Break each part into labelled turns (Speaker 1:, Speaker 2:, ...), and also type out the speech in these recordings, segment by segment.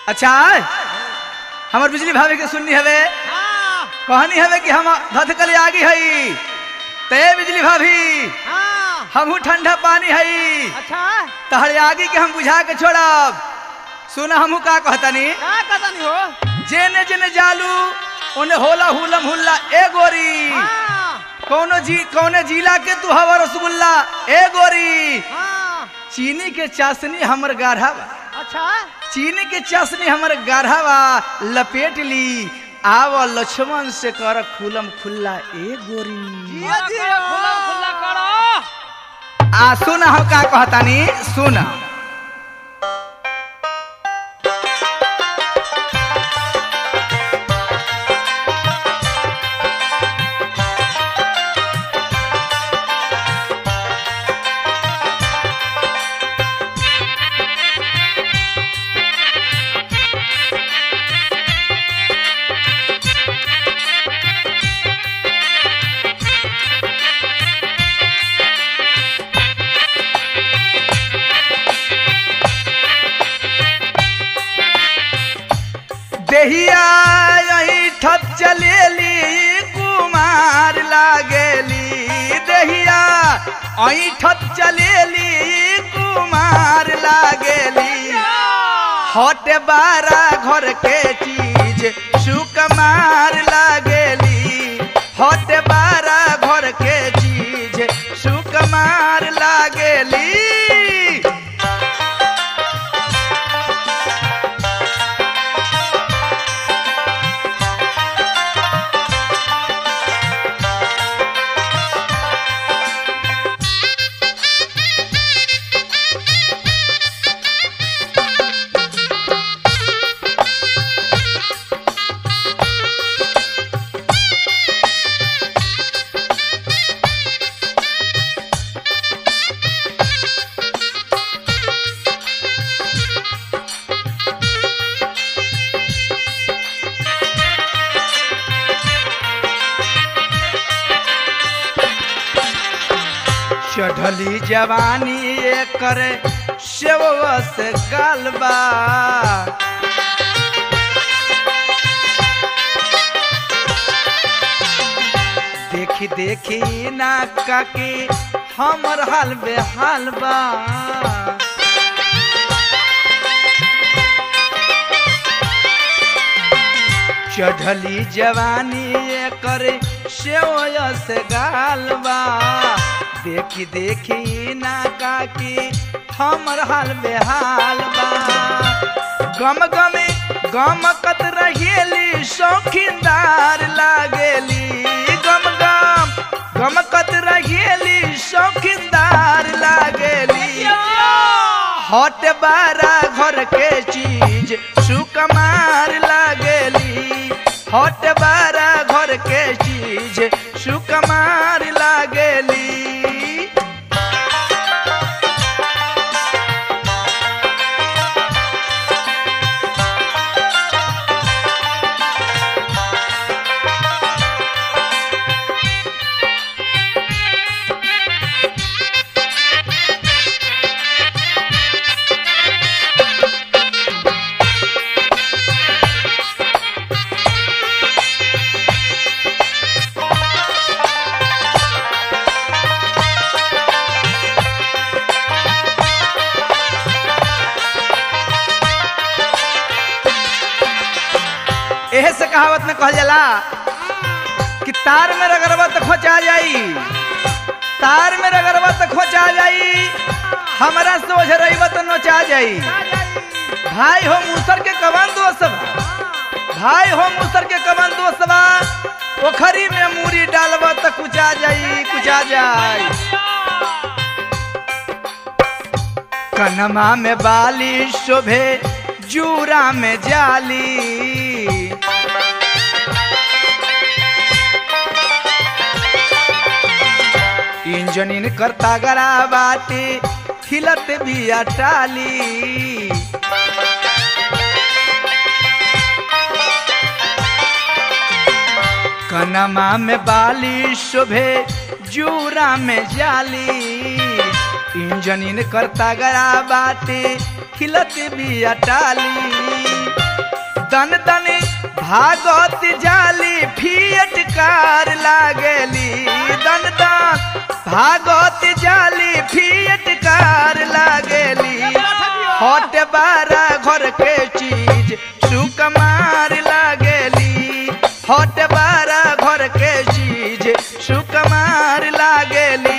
Speaker 1: अच्छा हमर बिजली भाभी के सुननी हवे
Speaker 2: हाँ
Speaker 1: कहनी हवे कि हम धधकल आगी हई ते बिजली भाभी
Speaker 2: हाँ
Speaker 1: हमहू ठंडा पानी हई
Speaker 2: अच्छा
Speaker 1: तहर आगी के हम बुझा के छोड़ब सुन हमहू का कहतनी
Speaker 2: का कहतनी हो
Speaker 1: जेने जेने जालू ओने होला हुलम हुल्ला ए गोरी
Speaker 2: हाँ
Speaker 1: कौनो जी कौने जिला के तू हवा रसगुल्ला ए गोरी
Speaker 2: हाँ
Speaker 1: चीनी के चाशनी हमर गाढ़ा बा
Speaker 2: अच्छा
Speaker 1: चीनी के चाशनी हमर गाढ़ा बा लपेट ली आव लक्ष्मण से कर खुलम खुल्ला ए गोरी
Speaker 2: धीरे धीरे खुला खुला करो
Speaker 1: आ सुन हम का कहतानी सुन देहिया यही ठप चलेली कुमार लागेली देहिया यही ठप चलेली कुमार लागेली हट बारा घर के चीज सुकमार लागेली हट बारा घर के चीज सुकमार लागेली चढ़ली जवानी एकर सेवस गालबा देखी देखी ना काके हमर हाल बेहाल बा चढ़ली जवानी एकर सेवस गालबा देखी देखी ना काकी हमर हाल बेहाल बा गम गमे गम कत रहेली शौकीनदार लागेली गम गम गम कत रहेली शौकीनदार लागेली हट बारा घर के चीज सुकमार लागेली हट बारा घर के चीज सुकमार लागेली एहे से कहावत में कहल जाला कि तार में रगड़बा तो खोचा जाई तार में रगड़बा तो खोचा जाई हमरा से ओझ रहीबा तो नोचा जाई भाई हो मूसर के कवन दोस्त बा भाई हो मूसर के कवन दोस्त बा पोखरी में मूरी डालबा तो कुचा जाई कुचा जाई कनमा में बाली शोभे जूरा में जाली इंजनिन करता गरा बाटी खिलत भी अटाली कनमा में बाली शोभे जूरा में जाली इंजनिन करता गरा बाटे खिलत भी अटाली दन दन भागत जाली फियट कार लागेली दन दन भागत जाली फियट कार लागेली हट बारा घर के चीज सुकमार लागेली हट बारा घर के चीज सुकमार लागेली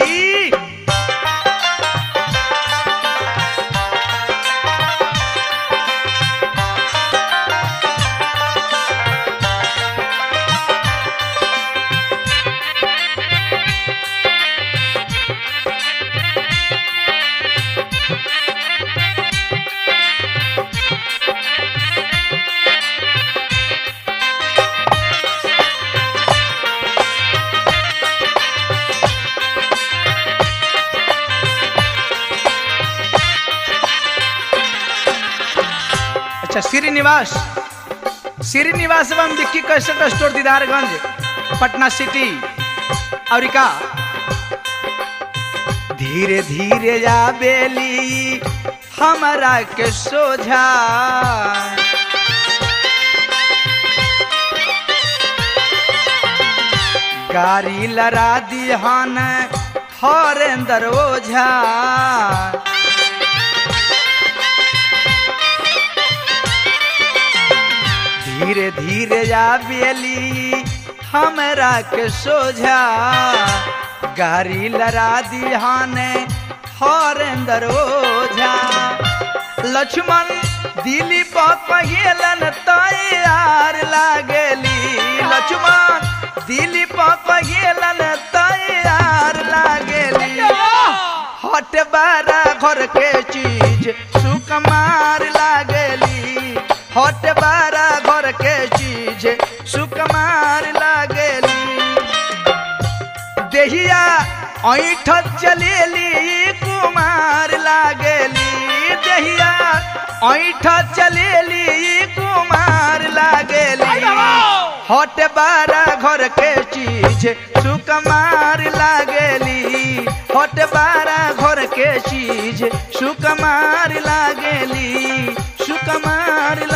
Speaker 1: अच्छा श्रीनिवास श्रीनिवास एवं Vicky cassette store Didarganj Patna city और का धीरे धीरे जा बेली हमारा के सोझा गाड़ी लड़ा दिहन हरेंद्र ओझा धीरे धीरे जा बेली हमरा के सोझा गाड़ी लड़ा दिहाने हरेंद्र ओझा लक्ष्मण दिली पहेलन तैयार लागेली लक्ष्मण दिली पहेलन तैयार लागेली हट बारा घर के चीज सुकमार लागेली हट बारा घर के चीज सुकमार लागेली देहिया ऐठ चलेली कुमार लागेली देहिया ऐठ चलेली कुमार लागेली हट बारा घर के चीज सुकमार लागेली हट बारा घर के चीज सुकमार लागेली सुकमार